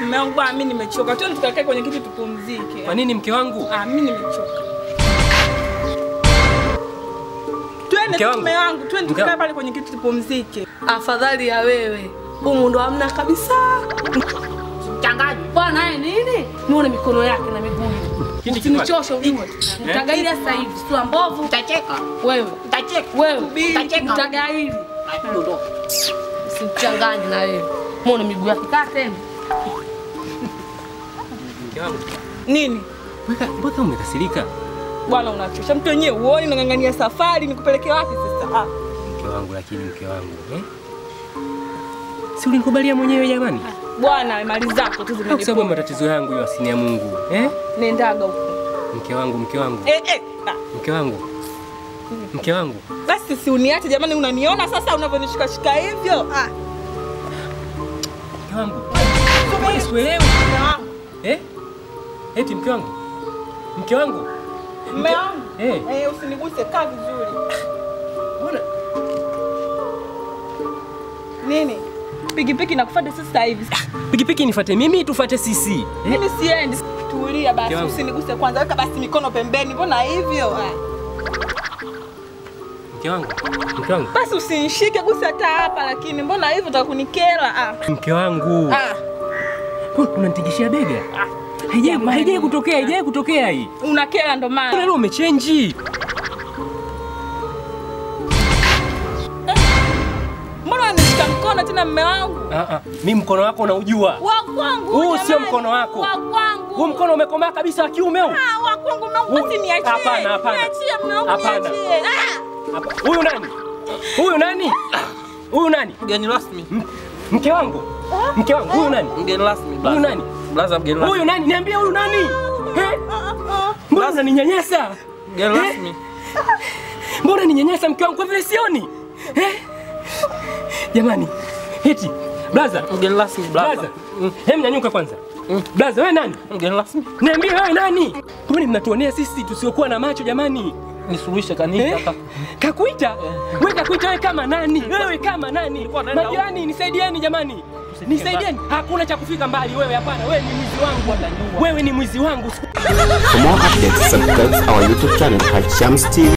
Mume wangu bwana, mimi nimechoka. Twende tukakae kwenye kiti tupumzike. Kwa nini mke wangu? Ah, mimi nimechoka. Twende Mke tu wangu. mume wangu, twende Mke tukakae wangu. pale kwenye kiti tupumzike. Afadhali ya wewe. Humu ndo hamna kabisa. Mchangaji. Bwana yeye nini? Nione mikono yake na miguu. Kindi kichwa. Usinichoshe ujue. Mtagaili sasa hivi. Sura mbovu. Utacheka. Wewe. Utacheka. Wewe. Utacheka. Mtagaili. Usimchanganye na wewe. Muone miguu yake kaa tena. Mke wangu. Nini? Weka, mbona umekasirika? Bwana unachosha. Mtu wenyewe uoni unang'ang'ania safari nikupeleke wapi sasa? Ah. Mke wangu lakini mke wangu, eh? Si ulinikubalia mwenyewe jamani? Bwana mali zako tu Au kwa sababu ya zimeniponza. matatizo yangu hiyo asini ya Mungu, eh? Nendaga huko. Mke wangu, mke wangu, Eh eh. Ah. mke wangu. Mke wangu. Basi si uniache jamani, unaniona sasa unavyonishika shika hivyo? Ah. Mke wangu. Mbona sikuelewi? Mume wangu. Eh? Eti mke wangu. Mke wangu. Mume wangu. Eh. Eh, usiniguse kaa vizuri. Mbona Nini? Pikipiki nakufuata sasa hivi. pikipiki nifuate mimi tufate sisi? Eh? Mimi siendi. Tulia basi, Mke wangu. usiniguse kwanza. Weka basi mikono pembeni. Mbona hivyo? Ah. Mke wangu. Mke wangu. Basi usinishike gusa hata hapa lakini mbona hivyo utakunikera? Ah. Mke wangu. Ah. Mbona Unanitingishia bega? Haijai haijai kutokea, haijai kutokea hii. Unakera ndo Mbona maana. leo umechenji? Mbona unanishika mkono tena mume wangu? Ah ah. Mimi mkono wako unaujua. Wa kwangu. Huu jamani. sio mkono wako. Wa kwangu. Huu mkono umekomaa kabisa wa kiume huu. Ah, wa kwangu mume wangu Huu- basi niachie. Hapana, hapana. Niachie mume wangu Hapana. niachie. Ah. Hapa. Huyu nani? Huyu nani? Huyu nani? Mgeni rasmi. M- Mke wangu. Mke wangu, huyu nani? Mgeni rasmi. Huyu blaza. nani? Blaza mgeni rasmi. Huyu nani? Niambie huyu nani? Eh? Ah, ah. Mbona unaninyanyasa? Mgeni Eh? rasmi. Mbona ninyanyasa mke wangu kwa vile sioni? Eh? Jamani, eti blaza, Mgeni rasmi. Blaza. blaza. Hem nyanyuka kwanza. Blaza, wewe nani? Mgeni rasmi. Niambie wewe nani? Mbona mnatuonea sisi tusiokuwa na macho jamani? Nisuluhishe kanisa Eh? kaka. Kakuita? Wewe kakuita wewe kama nani? Wewe kama nani? naenda Majirani nisaidieni jamani. Nisaidieni. Hakuna cha kufika mbali wewe hapana. Wewe ni mwizi wangu. Wewe ni mwizi wangu. For more updates, subscribe our YouTube channel, Hashams TV.